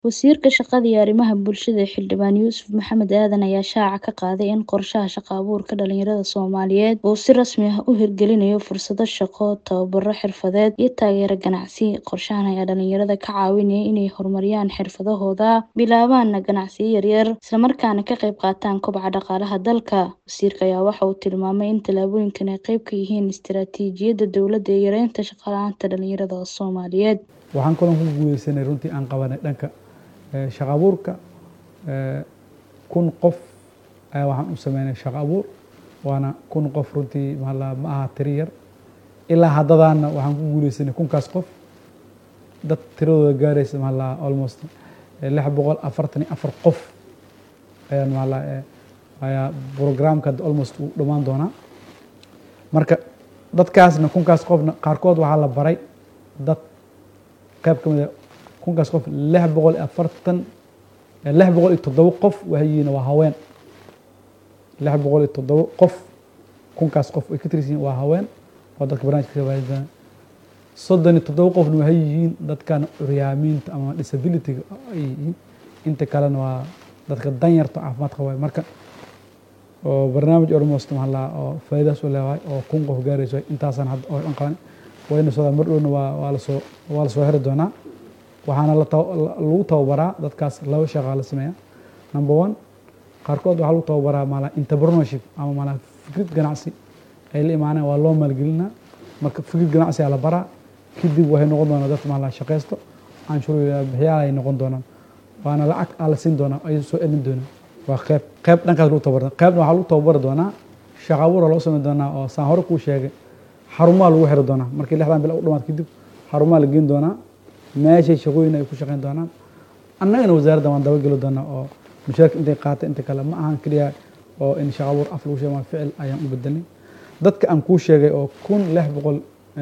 Wasiirka Shaqada iyo Arrimaha Bulshada Xildhibaan Yuusuf Maxamed Aadan ayaa shaaca ka qaaday in qorshaha shaqo abuurka dhalinyarada Soomaaliyeed uu si rasmi ah u hirgelinayo fursado shaqo, tababaro xirfadeed iyo taageero ganacsi. Qorshahan ayaa dhalinyarada ka caawinaya inay horumariyaan xirfadahooda, bilaabaan ganacsiyo yaryar, isla markaana ka qayb qaataan kobaca dhaqaalaha dalka. Wasiirka ayaa waxa uu tilmaamay in tallaabooyinkan ay qayb ka yihiin istiraatiijiyadda dowladda ee yareynta shaqo la'aanta dhalinyarada Soomaaliyeed. Waxaan kaloo ku guuleysanay runtii aan qabanay dhanka shaqo abuurka kun qof ayaa waxaan u sameynay shaqo abuur waana kun qof runtii ma aha tiri yar ilaa haddadaana waxaan ku guuleysanay kunkaas qof dad tiradooda gaaraysa ma almost lix boqol afartan iyo afar qof ayaa ma ayaa programka almost uu dhammaan doonaa marka dadkaasna kunkaas qofna qaarkood waxaa la baray dad qayb ka mid a kunkaas qof lix boqol iyo afartan lix boqol iyo toddoba qof waxay yihiin waa haween lix boqol iyo toddoba qof kunkaas qof ay ka tirsan yihiin waa haween oo dadka barnaamijka ka faa'iidayaan soddon iyo toddoba qofna waxay yihiin dadkan curyaamiinta ama disability-ga ay yihiin inta kalena waa dadka danyarta caafimaad qaba marka oo barnaamij almost maxaa la oo faa'iidaas u leeyahay oo kun qof gaarayso intaasaan hadda oo dhan qaban wayna soo mar dhowna waa waa la soo waa la soo xiri doonaa waxaana lagu tababaraa dadkaas laba shaqaa la sameeyaa number one qaarkood waxaa lagu tababaraa maala entrepreneurship ama maala fikrad ganacsi ay la imaaneen waa loo maalgelinaa marka fikrad ganacsi aa la baraa kadib waxay noqon doonaa dad maala shaqaysto canshuur bixiyaal ay noqon doonaan waana lacag aa la siin doonaa ay soo celin doonaan waa qeyb qeyb dhankaas lagu tababara qeybna waxaa lagu tababari doonaa shaqo abuur loo sameyn doonaa oo saan hore kuu sheegay xarumaha lagu xiri doonaa markii lixdan bil u dhamaad kadib xarumaha la geyn doonaa meeshay shaqooyin ay ku shaqeyn doonaan annagana wasaaradda waan dabageli doonaa oo mushaarka intay qaatay inta kale ma ahan keliya oo in shaqo abuur af lagu sheego maa ficil ayaan u bedelnay dadka aan kuu sheegay oo kun lix boqol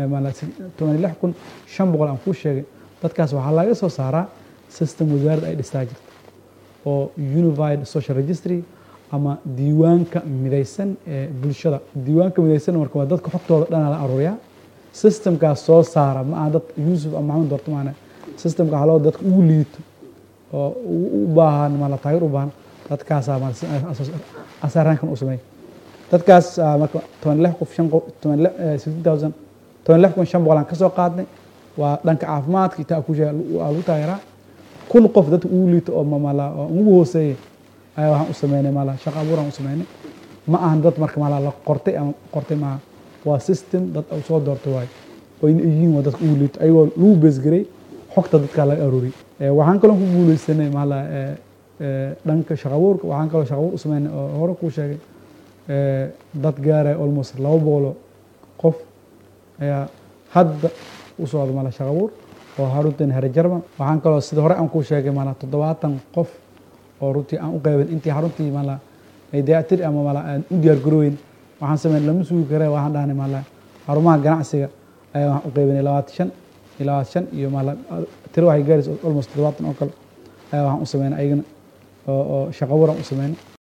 toban lix kun shan boqol aan kuu sheegay dadkaas waxaa laga soo saaraa system wasaaradda ay dhistaa jirta oo unified social registry ama diiwaanka midaysan ee bulshada diiwaanka midaysan marka waa dadka xogtooda dhanaa la aruuriyaa systemkaas soo saara ma aha dad yuusuf ama maxamed doorto maana systemka waxaa loo dadka ugu liito oo u baahan mala taageer u baahan dadkaasaa asaaraankan u sameey dadkaas marka toban lix qof shan qof toban lix sixteen thousand toban lix kun shan boqol aan ka soo qaadnay waa dhanka caafimaadka itaa ku sheega waa lagu taageeraa kun qof dadka ugu liito oo mamala oo ugu hooseeyay ayaa waxaan u sameynay mala shaqo abuuraan u sameynay ma ahan dad marka mala la qortay ama qortay maaha waa system dad u soo doortay waayo oo in yihiin waa dadka ugu liito ayagoo lagu beesgaray xogta dadkaa laga arooriyay waxaan kaloo ku guuleysanay mala dhanka shaqo abuurka waxaan kaloo shaqo abuur u sameynay oo hore kuu sheegay dad gaaraya almost laba boqolo qof ayaa hadda u socda mala shaqo abuur oo haruntan hare jarman waxaan kaloo sida hore aan kuu sheegay mala toddobaatan qof oo runtii aan u qeybin intii xaruntii mala ay dayactir ama mala aan u diyaar garooweyn waxaan sameyn lama sugi kare waxaan dhahnay mala xarumaha ganacsiga ayaa waxaan u qeybinay labaatan shan iyo labaatan shan iyo mala tiro waxay gaaraysa almost toddobaatan oo kale ayaa waxaan u sameynay ayagana oo shaqo abuuraan u sameynay